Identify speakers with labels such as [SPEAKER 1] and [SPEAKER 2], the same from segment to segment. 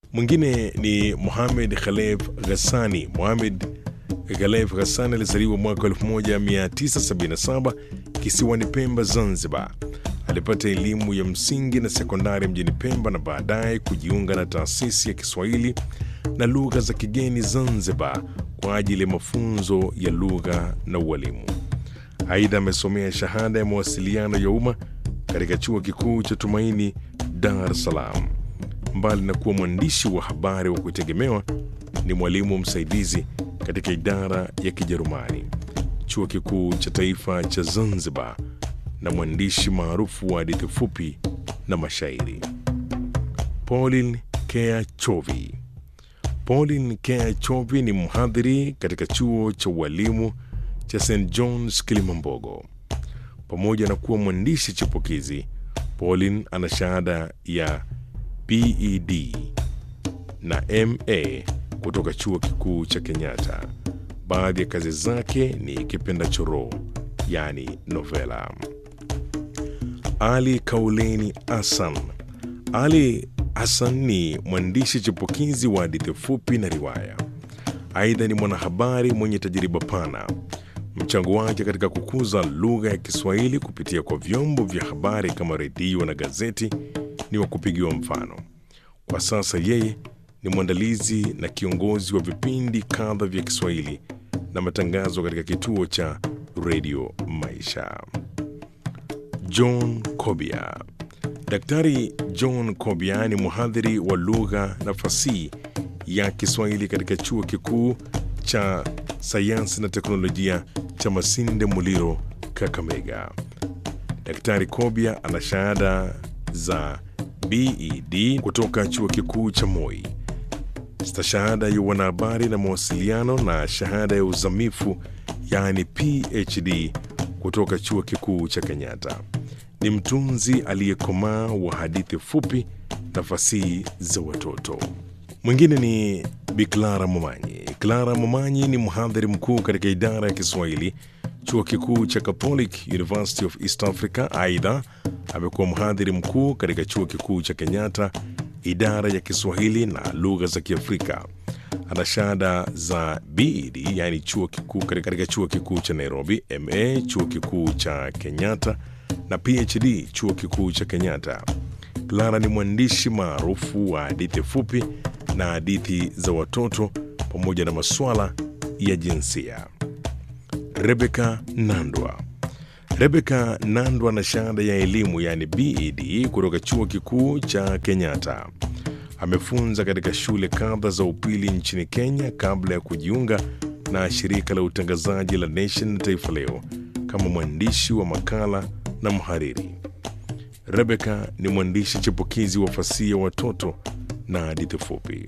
[SPEAKER 1] Mwingine ni Mohamed Khalef Ghassani. Mohamed Khalef Ghassani alizaliwa mwaka 1977 kisiwani Pemba, Zanzibar. Alipata elimu ya msingi na sekondari mjini Pemba na baadaye kujiunga na taasisi ya Kiswahili na lugha za kigeni Zanzibar kwa ajili ya mafunzo ya lugha na ualimu. Aidha, amesomea shahada ya mawasiliano ya umma katika chuo kikuu cha Tumaini, Dar es Salaam. Mbali na kuwa mwandishi wa habari wa kutegemewa, ni mwalimu msaidizi katika idara ya Kijerumani, chuo kikuu cha taifa cha Zanzibar, na mwandishi maarufu wa hadithi fupi na mashairi. Pauline Kea Chovi. Pauline Kea Chovi ni mhadhiri katika chuo cha ualimu cha St John's Kilimambogo. Pamoja na kuwa mwandishi chipukizi, Pauline ana shahada ya BEd na MA kutoka chuo kikuu cha Kenyatta. Baadhi ya kazi zake ni Kipenda Choroo, yani novela. Ali Kauleni Hassan. Ali Hassan ni mwandishi chipukizi wa hadithi fupi na riwaya. Aidha ni mwanahabari mwenye tajriba pana. Mchango wake katika kukuza lugha ya Kiswahili kupitia kwa vyombo vya habari kama redio na gazeti ni wa kupigiwa mfano. Kwa sasa yeye ni mwandalizi na kiongozi wa vipindi kadha vya Kiswahili na matangazo katika kituo cha redio Maisha. John Kobia. Daktari John Kobia ni mhadhiri wa lugha na fasihi ya Kiswahili katika chuo kikuu cha sayansi na teknolojia cha Masinde Muliro, Kakamega. Daktari Kobia ana shahada za BEd kutoka chuo kikuu cha Moi, stashahada ya wanahabari na mawasiliano na shahada ya uzamifu yaani PhD kutoka chuo kikuu cha Kenyatta. Ni mtunzi aliyekomaa wa hadithi fupi na fasihi za watoto. Mwingine ni Bi Clara Momanyi. Clara Momanyi ni mhadhiri mkuu katika idara ya Kiswahili chuo kikuu cha Catholic University of East Africa. Aidha, amekuwa mhadhiri mkuu katika chuo kikuu cha Kenyatta, idara ya Kiswahili na lugha za Kiafrika. Ana shahada za BEd, yani chuo kikuu katika chuo kikuu cha Nairobi, MA chuo kikuu cha Kenyatta na PhD chuo kikuu cha Kenyatta. Clara ni mwandishi maarufu wa hadithi fupi na hadithi za watoto pamoja na masuala ya jinsia. Rebecca Nandwa. Rebecca Nandwa na shahada ya elimu yani BEd kutoka chuo kikuu cha Kenyatta. Amefunza katika shule kadha za upili nchini Kenya kabla ya kujiunga na shirika la utangazaji la Nation na Taifa Leo kama mwandishi wa makala na mhariri. Rebecca ni mwandishi chipukizi wa fasihi ya watoto na hadithi fupi.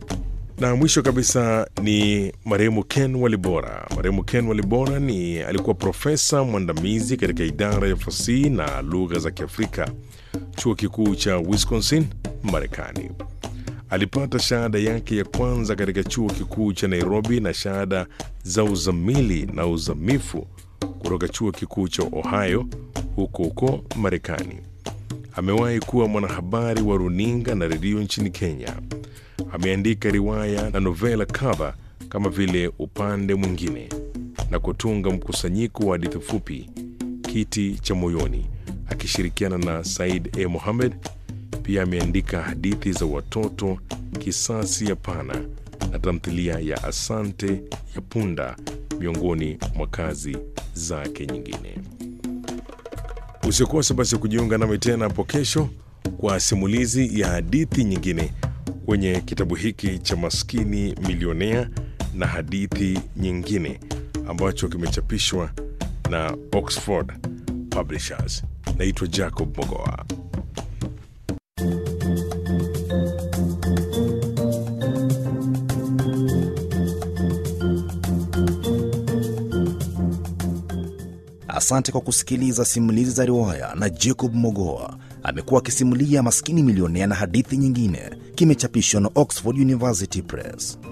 [SPEAKER 1] Na mwisho kabisa ni marehemu Ken Walibora. Marehemu Ken Walibora ni alikuwa profesa mwandamizi katika idara ya fasihi na lugha za Kiafrika, chuo kikuu cha Wisconsin, Marekani. Alipata shahada yake ya kwanza katika chuo kikuu cha Nairobi na shahada za uzamili na uzamifu kutoka chuo kikuu cha Ohio huko huko Marekani. Amewahi kuwa mwanahabari wa runinga na redio nchini Kenya. Ameandika riwaya na novela kadha kama vile Upande Mwingine na kutunga mkusanyiko wa hadithi fupi Kiti cha Moyoni akishirikiana na Said A. Mohamed. Pia ameandika hadithi za watoto Kisasi ya Pana na tamthilia ya Asante ya Punda miongoni mwa kazi zake nyingine. Usikose basi kujiunga nami tena hapo kesho kwa simulizi ya hadithi nyingine kwenye kitabu hiki cha Maskini Milionea na hadithi nyingine ambacho kimechapishwa na Oxford Publishers. Naitwa Jacob Mogoa.
[SPEAKER 2] Asante kwa kusikiliza simulizi za riwaya na Jacob Mogoa. Amekuwa akisimulia Maskini Milionea na hadithi nyingine. Kimechapishwa na Oxford University Press.